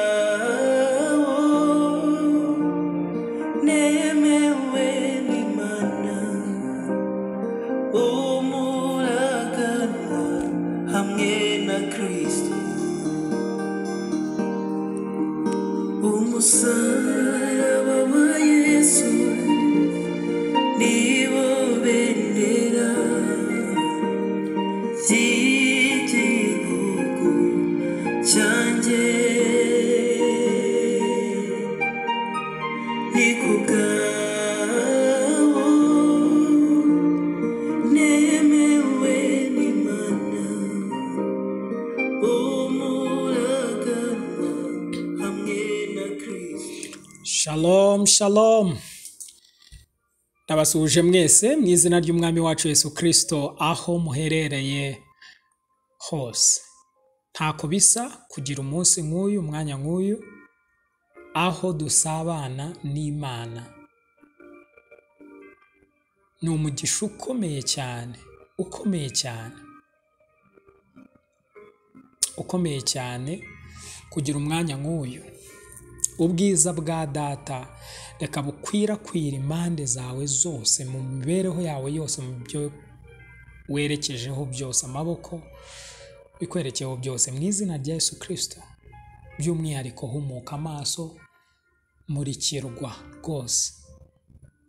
nikugawo nemewe n'imana umuragana hamwe na kristo umusaraba wa yesu nibo bendera ry'igihugu cyanjye ni ku bwawo nemewe n'imana umuragana hamwe na kristo shalom shalom ndabasuhuje mwese mu izina ry'umwami wacu yesu kirisito aho muherereye hose ntako bisa kugira umunsi nk'uyu umwanya nk'uyu aho dusabana n'imana ni umugisha ukomeye cyane ukomeye cyane ukomeye cyane kugira umwanya nk'uyu ubwiza bwa data reka bukwirakwira impande zawe zose mu mibereho yawe yose mu byo werekejeho byose amaboko bikwerekeyeho byose mu izina rya yesu kirisito by'umwihariko humuka amaso murikirwa rwose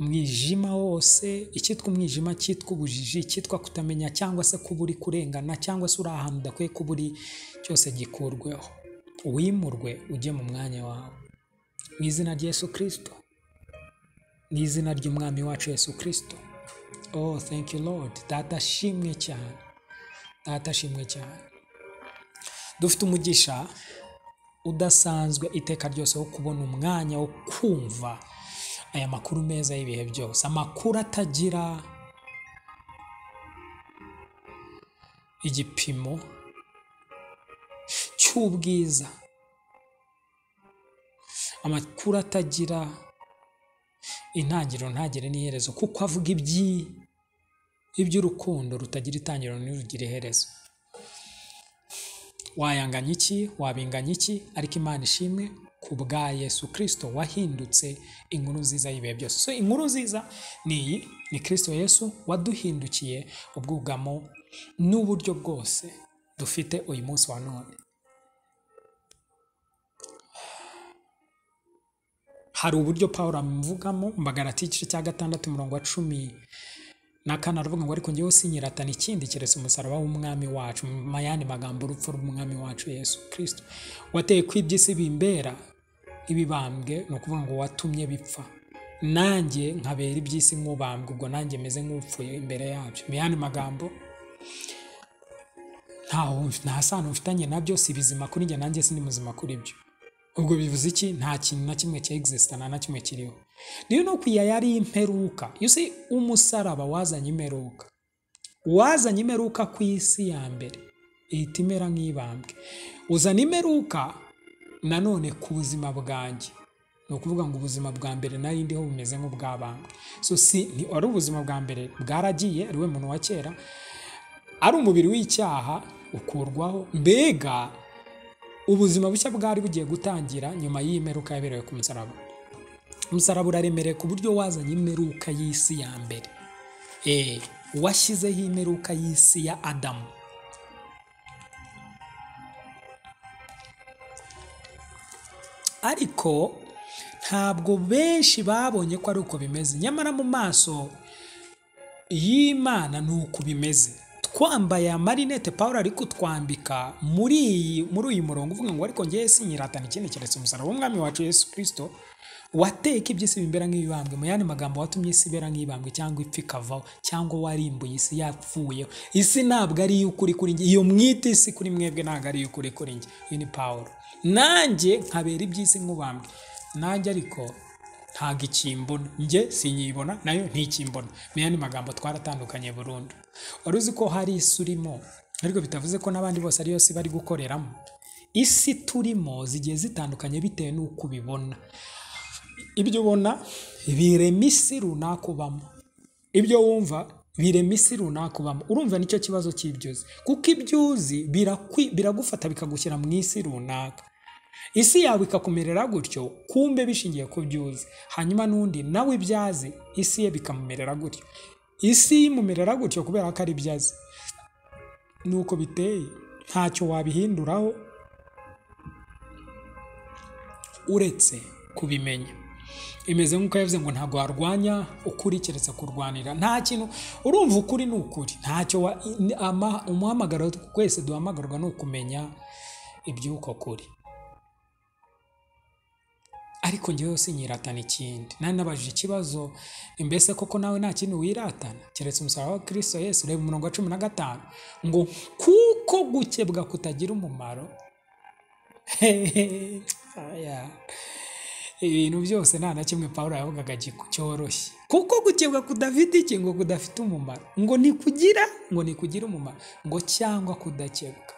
umwijima wose icyitwa umwijima cyitwa ubujiji icyitwa kutamenya cyangwa se kuba uri kurengana cyangwa se uri ahantu udakwiye kuba uri cyose gikurweho wimurwe ujye mu mwanya wawe mu izina rya yesu kirisito mu izina ry'umwami wacu yesu kirisito oh thank you lord data shimwe cyane data shimwe cyane dufite umugisha udasanzwe iteka ryose wo kubona umwanya wo kumva aya makuru meza y'ibihe byose amakuru atagira igipimo cy'ubwiza amakuru atagira intangiriro ntagire n'iherezo kuko avuga ibyi iby'urukundo rutagira itangiriro ntirugira iherezo wayanganya iki wabinganya iki ariko imana ishimwe ku bwa yesu kirisito wahindutse inkuru nziza y'ibihe byose so inkuru nziza ni iyi ni kirisito yesu waduhindukiye ubwugamo n'uburyo bwose dufite uyu munsi wa none hari uburyo paul amuvugamo mbagarati igice cya gatandatu umurongo wa cumi na kane aravuga ngo ariko ngewe sinyiratana ikindi keretse umusaraba w'umwami wacu mu yandi magambo urupfu rw'umwami wacu yesu kirisito wateye ko iby'isi bimbera nk'ibibambwe ni ukuvuga ngo watumye bipfa nanjye nkabera iby'isi nk'ubambwe ubwo nanjye meze nk'upfuye imbere yabyo mu yandi magambo ntaho nta sano mfitanye nabyo si bizima kuri njye nanjye sindi muzima kuri byo ubwo bivuze iki nta kintu na kimwe cya egisisita nta na kimwe kiriho rero ni uku iya yari imperuka you see umusaraba wazanye imperuka wazanye imperuka ku isi ya mbere ihita imera nk'ibambwe uzana imperuka nanone ku buzima bwanjye ni ukuvuga ngo ubuzima bwa mbere nari ndiho bumeze nk'ubwabambwe so si ni wari ubuzima bwa mbere bwaragiye ari we muntu wa kera ari umubiri w'icyaha ukurwaho mbega ubuzima bushya bwari bugiye gutangira nyuma y'iyi meruka yaberewe ku musaraba umusaraba uraremereye ku buryo wazanye imeruka y'isi ya mbere eee washyizeho imeruka y'isi ya adamu ariko ntabwo benshi babonye ko ari uko bimeze nyamara mu maso y'imana ni uko bimeze twambaye amarinete paul ari kutwambika muri iyi muri uyu murongo uvuga ngo ariko ngewe sinyiratana ikindi keretse umusaraba w'umwami wacu yesu kirisito wateka iby'isi bimera nk'ibibambwe mu yandi magambo watumye isi ibera nk'ibambwe cyangwa ipfa ikavaho cyangwa warimbuye isi yapfuyeho isi ntabwo ari iy'ukuri kuri njye iyo mwita isi kuri mwebwe ntabwo ari iy'ukuri kuri njye iyi ni paul nanjye nkabera iby'isi nk'ubambwe nanjye ariko ntabwo ikimbona njye sinyibona nayo ntikimbona mu yandi magambo twaratandukanye burundu wari uzi ko hari isi urimo ariko bitavuze ko n'abandi bose ariyo si bari gukoreramo isi turimo zigiye zitandukanye bitewe n'uko ubibona ibyo ubona birema isi runaka ubamo ibyo wumva birema isi runaka ubamo urumva nicyo kibazo cy'ibyo uzi kuko ibyo uzi birakwi- biragufata bikagushyira mu isi runaka isi yawe ikakumerera gutyo kumbe bishingiye ku byo uzi hanyuma n'undi nawe ibyo azi isi ye bikamumerera gutyo isi imumerera gutyo kubera ko ari ibyo azi ni uko biteye ntacyo wabihinduraho uretse kubimenya imeze nk'uko yavuze ngo ntabwo warwanya ukuri keretse kurwanira nta kintu urumva ukuri ni ukuri ntacyo wa- ama- umuhamagaro twese duhamagarwa ni ukumenya iby'uko kuri ariko njyewe sinyiratana ikindi nari nabajije ikibazo mbese koko nawe nta kintu wiratana keretse umusaraba wa kirisito yesu reba umurongo wa cumi na gatanu ngo kuko gukebwa kutagira umumaro aya. ibintu byose nta na kimwe paul yavugaga gi- cyoroshye kuko gukebwa kudafite iki ngo kudafite umumaro ngo ntikugira ngo ntikugira umumaro ngo cyangwa kudakebwa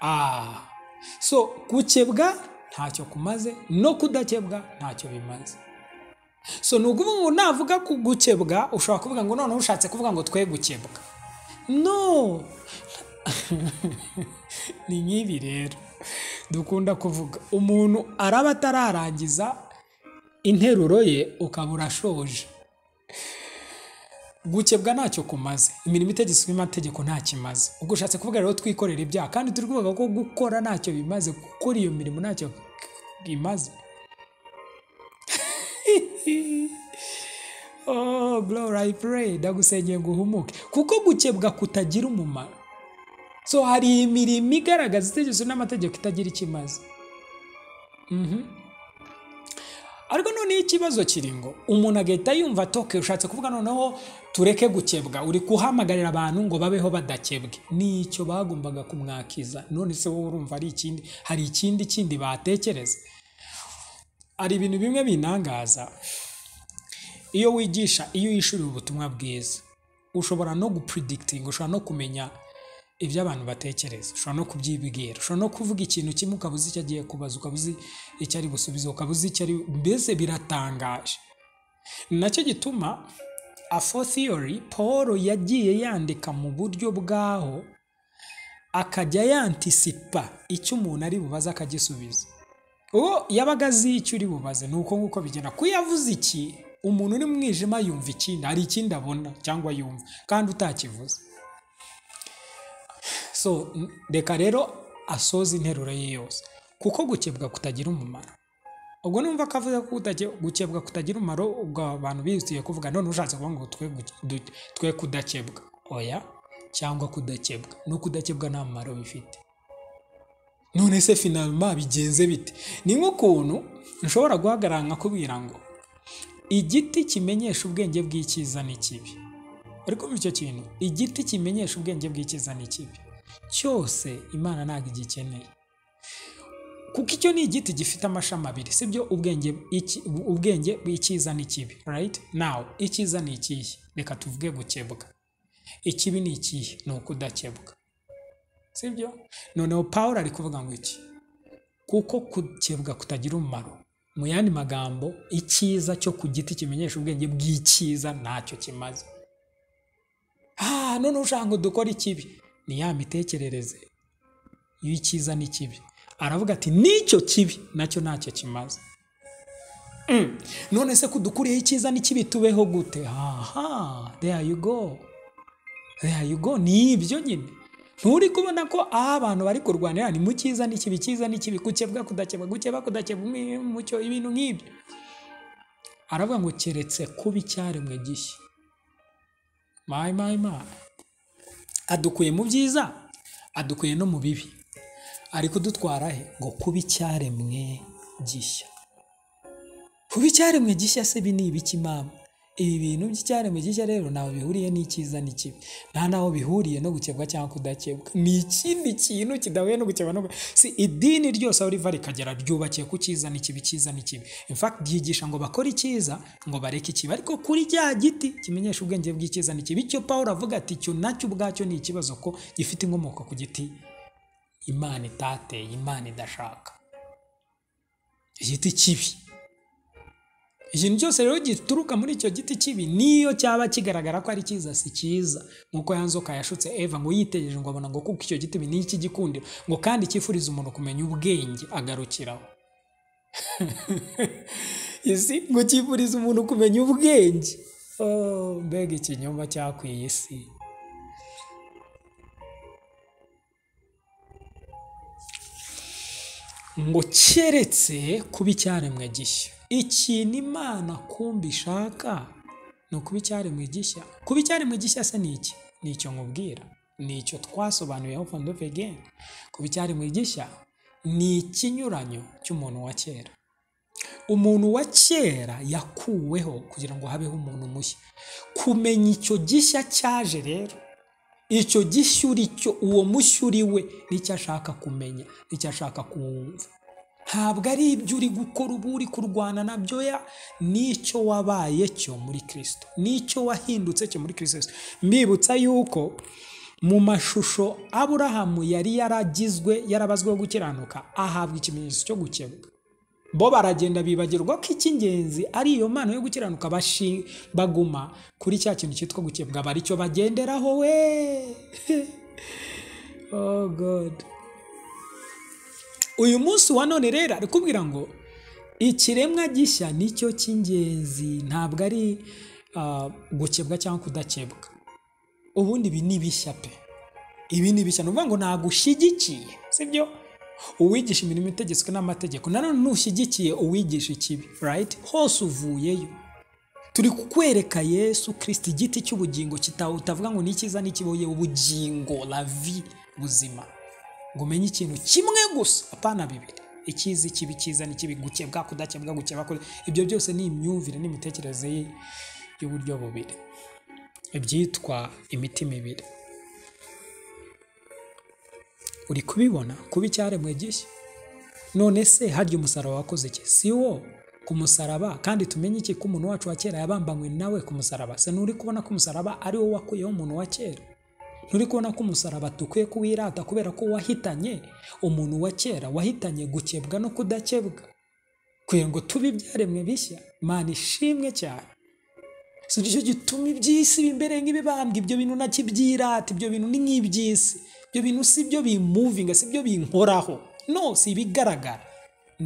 Ah, so gukebwa ntacyo kumaze no kudakebwa ntacyo bimaze so ni ukuvuga ngo navuga ku gukebwa ushobora kuvuga ngo noneho ushatse kuvuga ngo twe gukebwa no ni nk'ibi rero dukunda kuvuga umuntu araba atararangiza interuro ye ukaba urashoje gukebwa ntacyo kumaze imirimo itegetswe amategeko nta kimaze ubwo ushatse kuvuga rero twikorera ibyaha kandi turi kuvuga ko gukora ntacyo bimaze gukora iyo mirimo ntacyo bimaze oh glory i pray ndagusengeye ngo uhumuke kuko gukebwa kutagira umumaro so hari imirimo igaragaza itegeko n'amategeko itagira icyo imaze ariko noneho ikibazo kiri ngo umuntu agahita yumva atoke ushatse kuvuga noneho tureke gukebwa uri guhamagarira abantu ngo babeho badakebwe nicyo bagombaga kumwakiza none se wowe urumva ari ikindi hari ikindi kindi batekereza hari ibintu bimwe binangaza iyo wigisha iyo uyishuriye ubutumwa bwiza ushobora no gupredikitinga ushobora no kumenya ibyo abantu batekereza ushobora no kubyibwira ushobora no kuvuga ikintu kimwe ukaba uzi icyo agiye kubaza ukaba uzi icyo ari busubize ukaba uzi icyo ari mbese biratangaje ni nacyo gituma afo theory paul yagiye yandika mu buryo bwaho akajya yantisipa icyo umuntu ari bubaze akagisubiza uwo yabaga azi icyo uri bubaze ni uko nguko bigenda ko iyo avuze iki umuntu uri mu mwijima yumva ikindi hari ikindi abona cyangwa yumva kandi utakivuze so n- reka rero asoze interuro ye yose kuko gukebwa kutagira umumaro ubwo numva ko avuze ko kutage- gukebwa kutagira umumaro ubwo abantu bihutiye kuvuga none ushatse kuvuga ngo twe, guke- du- twe kudakebwa oya cyangwa kudakebwa no kudakebwa nta mumaro bifite none se finalima bigenze bite ni nk'ukuntu nshobora guhagarara nkakubwira ngo igiti kimenyesha ubwenge bw'icyiza n'ikibi ariko muri icyo kintu igiti kimenyesha ubwenge bw'icyiza n'ikibi cyose imana ntabwo igikeneye kuko icyo ni igiti gifite amashami abiri sibyo ubwenge iki- ubwenge bw'icyiza n'ikibi right now icyiza ni ikihe reka tuvuge gukebwa ikibi ni ikihe ni ukudakebwa sibyo noneho paul ari kuvuga ngo iki kuko gukebwa kutagira umumaro mu yandi magambo icyiza cyo ku giti kimenyesha ubwenge bw'icyiza ntacyo kimaze ah none ushaka ngo dukore ikibi ni ya mitekerereze y'icyiza n'ikibi aravuga ati n'icyo kibi nacyo ntacyo kimaze Mm. none se kudukuriyeho icyiza n'ikibi tubeho gute aha there you go there you go ni ibyo nyine nturi kubona ko aho abantu bari kurwanira ni mu cyiza n'ikibi cyiza n'ikibi gukebwa kudakebwa gukeba kudakebwa umwe mucyo ibintu nk'ibyo aravuga ngo keretse kuba icyaremwe gishya mayi mayi mayi adukuye mu byiza adukuye no mu bibi ari kudutwara he ngo kuba icyaremwe gishya kuba icyaremwe gishya se ibi ni ibiki mama ibi bintu by'icyaremwe gishya rero ntaho bihuriye n'icyiza n'ikibi nta n'aho bihuriye no gukebwa cyangwa kudakebwa ni ikindi kintu kidahuye no gukebwa no ku- si idini ryose aho riva rikagera ryubakiye ku cyiza n'ikibi cyiza n'ikibi in fact ryigisha ngo bakore icyiza ngo bareke ikibi ariko kuri cya giti kimenyesha ubwenge bw'icyiza n'ikibi icyo paul avuga ati icyo nacyo ubwacyo ni ikibazo ko gifite inkomoko ku giti imana itateye imana idashaka igiti kibi ikintu cyose rero gituruka muri icyo giti kibi niyo cyaba kigaragara ko ari cyiza si cyiza nk'uko ya nzoka yashutse eva ngo yitegereje ngo abona ngo kuko icyo giti ni iki gikundiro ngo kandi cyifuriza umuntu kumenya ubwenge agarukiraho isi ngo cyifuriza umuntu kumenya ubwenge mbega ikinyoma cyakwiye isi ngo keretse kuba icyaremwe gishya ikintu imana kumva ishaka ni ukuba icyaremwe gishya kuba icyaremwe gishya se ni iki ni icyo nkubwira ni icyo twasobanuriyeho fondo vegeni kuba icyaremwe gishya ni ikinyuranyo cy'umuntu wa kera umuntu wa kera yakuweho kugira ngo habeho umuntu mushya kumenya icyo gishya cyaje rero icyo gishya uri cyo uwo mushya uri we nicyo ashaka kumenya nicyo ashaka kuwumva ntabwo ari ibyo uri gukora ubu uri kurwana nabyo ya n'icyo wabaye cyo muri kirisito n'icyo wahindutse cyo muri kirisito mbibutsa yuko mu mashusho aburahamu yari yaragizwe yarabazweho gukiranuka ahabwa ikimenyetso cyo gukebwa bo baragenda bibagirwa ko icy'ingenzi ari iyo mpano yo gukiranuka baguma kuri cya kintu cyitwa gukebwa bari cyo bagenderaho we oh god uyu munsi wa none rero ari kubwira ngo ikiremwa gishya nicyo cy'ingenzi ntabwo ari gukebwa cyangwa kudakebwa ubundi ibi ni bishya pe ibi ni bishya ni ukuvuga ngo ntabwo ushyigikiye sibyo uwigisha imirimo itegetswe n'amategeko nanone ntushyigikiye uwigisha ikibi rayiti hose uvuyeyo turi kukwereka yesu kirisiti igiti cy'ubugingo utavuga ngo ni icyiza n'ikibuye ubugingo lavi buzima ngo umenye ikintu kimwe gusa apana bibiri icyiza ikibi cyiza n'ikibi gukebwa kudakebwa gukeba ibyo byose ni imyumvire n'imitekerereze y'uburyo bubiri ibyitwa imiti mibiri uri kubibona kuba icyaremwe gishya none se harya umusaraba wakoze iki si wo ku musaraba kandi tumenye iki ko umuntu wacu wa kera yabambanywe nawe ku musaraba se nturi kubona ko umusaraba ari wo wakuyeho umuntu wa kera nturi kubona ko umusaraba dukwiye kuwirata kubera ko wahitanye umuntu wa kera wahitanye gukebwa no kudakebwa kugira ngo tube ibyaremwe bishya imana ishimwe cyane si cyo gituma iby'isi imbere nk'ibibambwa ibyo bintu nakibyirata ibyo bintu ni nk'iby'isi ibyo bintu si byo bimuvinga si byo binkoraho no si ibigaragara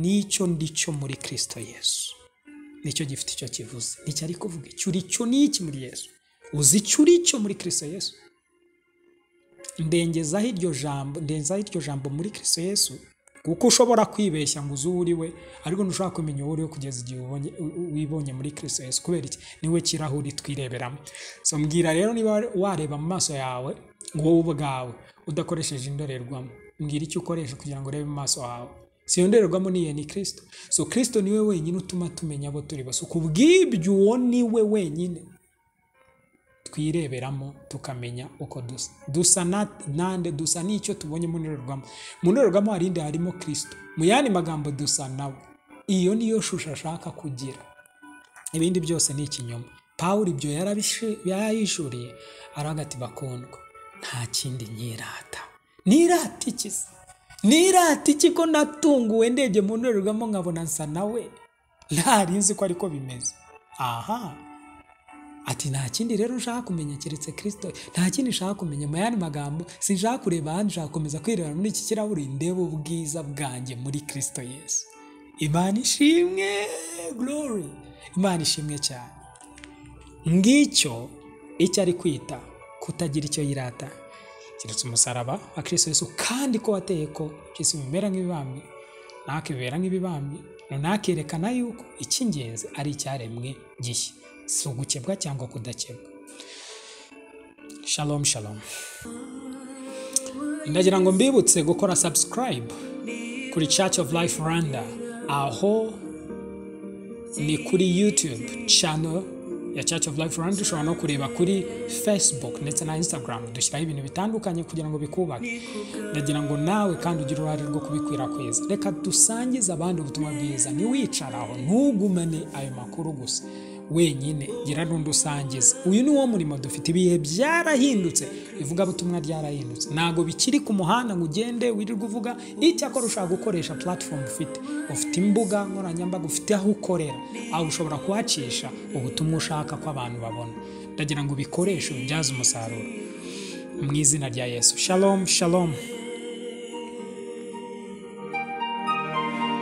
nicyo ndicyo muri kirisito yesu nicyo gifite icyo kivuze nicyo ari kuvuga icyo uri cyo ni iki muri yesu uzi icyo uri cyo muri kirisito yesu ndengezaho iryo jambo ndengezaho iryo jambo muri kirisito yesu kuko ushobora kwibeshya ngo uzi uwo uri we ariko ntushobora kumenya uwo uri we kugeza igihe wibonye muri kirisito yesu kubera iki niwe kirahuri twireberamo mbwira rero niba wareba mu maso yawe wowe ubwawe udakoresheje indorerwamo mbwira icyo ukoresha kugira ngo urebe mu maso hawe si iyo ndorerwamo niyo ni kirisito so kirisito niwe wenyine utuma tumenya abo turi bo ku bw'ibyo uwo niwe wenyine twireberamo tukamenya uko dusa dusa nande dusa n'icyo tubonye mu ndorerwamo mu ndorerwamo hari indi harimo kirisito mu yandi magambo dusa nawe iyo niyo shusho ashaka kugira ibindi byose ni ikinyoma pawuro ibyo yarayishuriye aragati bakundwa nta kindi nirata nirata iki se nirata iki ko natunguwe ndebye mu ndorerwamo nkabona nsa nawe ntari nzi ko ariko bimeze aha ati nta kindi rero nshaka kumenya keretse kirisito nta kindi nshaka kumenya mu yandi magambo sinshaka kureba ahandi nshaka gukomeza kwireba muri iki kirahuri ndebe ubwiza bwanjye muri kirisito yesu imana ishimwe glory imana ishimwe cyane ngicyo icyo ari kwita kutagira icyo yirata keretse umusaraba wa kirisito yesu kandi ko wateye ko kisi bimera nk'ibibambi ntake bibera nk'ibibambi ntakerekana yuko icy'ingenzi ari icyaremwe gishya si ugukebwa cyangwa kudakebwa shalom shalom ndagira ngo mbibutse gukora subscribe kuri church of life rwanda aho ni kuri youtube channel ya church of life rwanda ushobora no kureba kuri facebook ndetse na instagram dushyiraho ibintu bitandukanye kugira ngo bikubake ndagira ngo nawe kandi ugire uruhare rwo kubikwirakwiza reka dusangize abandi ubutumwa bwiza ntiwicare aho ntugumane ayo makuru gusa wenyine gira n'undi usangiza uyu ni wo murimo dufite ibihe byarahindutse ivugabutumwa ryarahindutse ntabwo bikiri ku muhanda ngo ugende wirirwe uvuga icyakora ushaka gukoresha platform ufite ufite imbuga nkoranyambaga ufite aho ukorera aho ushobora kuhacisha ubutumwa ushaka ko abantu babona ndagira ngo ubikoreshe ubibyaze umusaruro mu izina rya yesu shalom shalom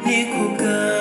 ni kubwawe